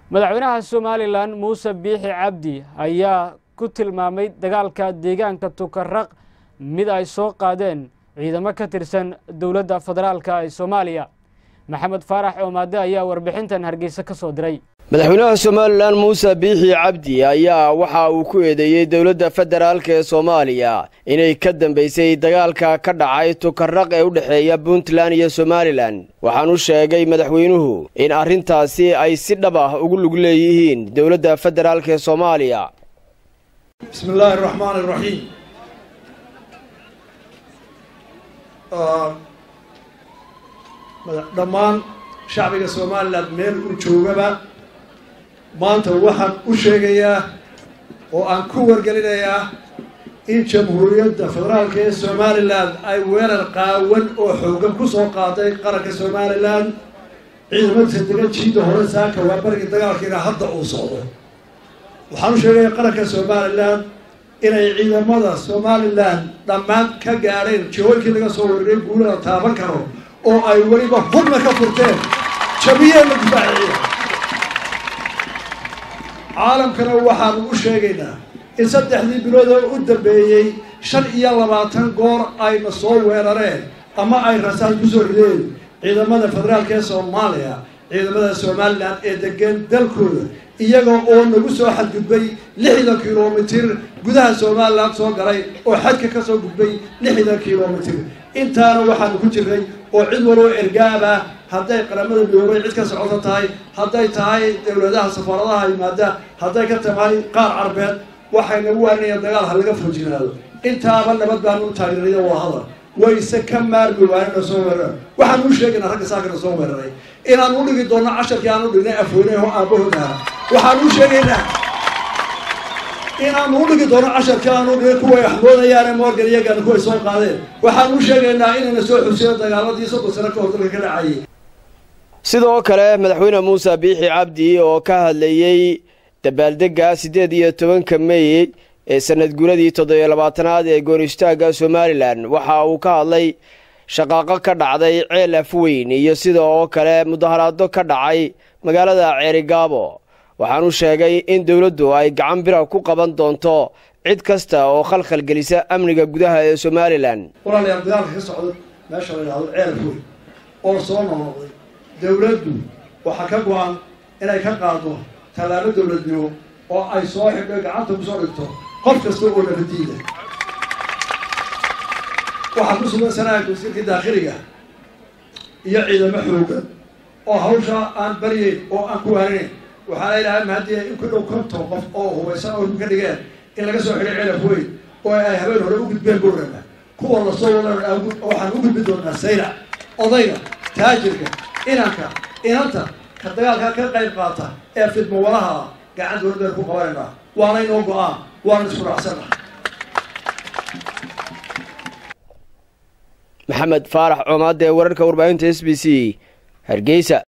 madaxweynaha somalilan muuse biixi cabdi ayaa ku tilmaamay dagaalka deegaanka tukaraq mid ay soo qaadeen ciidamo ka tirsan dowladda federaalka ee soomaaliya maxamed faarax oomaade ayaa warbixintan hargeysa ka soo diray madaxweynaha somalilan muuse biixi cabdi ayaa waxa uu ku eedeeyey dowladda federaalk ee soomaaliya inay ka dambaysay dagaalka ka dhacay tukaraq ee u dhexeeya puntland iyo somalilan waxaanu sheegay madaxweynuhu in arrintaasi ay si dhab ah ugu lug leeyihiin dowladda federaalk ee soomaaliya bismi illaahi araxmaan iraxiim dhammaan shacbiga somalilan meel u joogaba maanta waxaan u sheegayaa oo aan ku wargelinayaa in jamhuuriyadda federaalka ee somalilan ay weerar qaawan oo xoogan ku soo qaaday qaranka somalilan ciidamadiisa degan jiida hore saaka waa barigii dagaalkiina hadda uu socdo waxaan u sheegayaa qaranka somalilan inay ciidamada somalilan dhammaan ka gaadheen jihooyinkii laga soo wariray guulada taaban karo oo ay weliba hubna ka furteen jabiyeen la difaaciya caalamkana waxaanu u sheegaynaa in saddexdii bilood oo u dambeeyey shan iyo labaatan goor ayna soo weerareen ama ay rasaas ku soo rideen ciidamada federaalka ee soomaaliya ciidamada somalilan ee degan dalkooda iyaga oo nagu soo xadgudbay lixdan kilomitir gudaha somalilan soo galay oo xadka ka soo gudbay lixdan kilomitir intaana waxaanu ku jirnay oo cid waloo ergaaba hadday qaramada midoobay cid ka socoto tahay hadday tahay dowladaha safaaradaha yimaada hadday ka tahay qaar carbeed waxayna waanaya dagaal ha laga fojinaado intaaba nabad baanu u taageeraya waa hadal wayse ka maarmi waanina soo weerara waxaan u sheegaynaa ragga saakana soo weeraray inaan u dhigi doonno casharkii aan u dhignay afweyne oo aabahood aha waxaan u sheegaynaa inaanu u dhigi doono casharkii aan u dhigay kuway axmoodayaane morgan iyagana kuway soo qaadeen waxaan u sheegaynaa inayna soo xusiyo dagaaladii soddon sano ka hor dalka ka dhacayay sidoo kale madaxweyne muuse biixi cabdi oo ka hadlayey dabaaldegga siddeed iyo tobanka mey ee sanad guuradii toddobiyo labaatanaad ee goonistaagga somalilan waxa uu ka hadlay shaqaaqo ka dhacday ceel afweyn iyo sida oo kale mudaharaado ka dhacay magaalada ceerigaabo waxaanu sheegay in dowladdu ay gacan bira ku qaban doonto cid kasta oo khalkhal gelisa amniga gudaha ee somalilan walaalayaal dagaalka ka socda meesha la yidhahdo ceel afweyn oo soo noqnoqday dowladdu waxaa ka go-an inay ka qaado tallaabo dowladnimo oo ay soo xidho gacanta kusoo dhigto qof kasta oo nabadiida waxaa ku sugan sanaaga wasiirkii daakhiliga iyo ciidamo xoogan oo hawsha aan baryeyn oo aan ku waarinayn waxaa la yidhaha mahadiya in ku dhow konton qof oo hubaysan oo ka dhigeen in laga soo xidhay celaf weyn oo ay habeen hore u gudbeen gowrama kuwa lasoo wada waxaan u gudbi doonaa sayra odayga taajirka inanka inanta ka dagaalka ka qayb qaata ee fidmo walaha gacan dowladdeena ku qabanaynaa waana inoo go-aan waana isku raacsana maxamed faarax coomaade wararka warbaahinta s b c hargeysa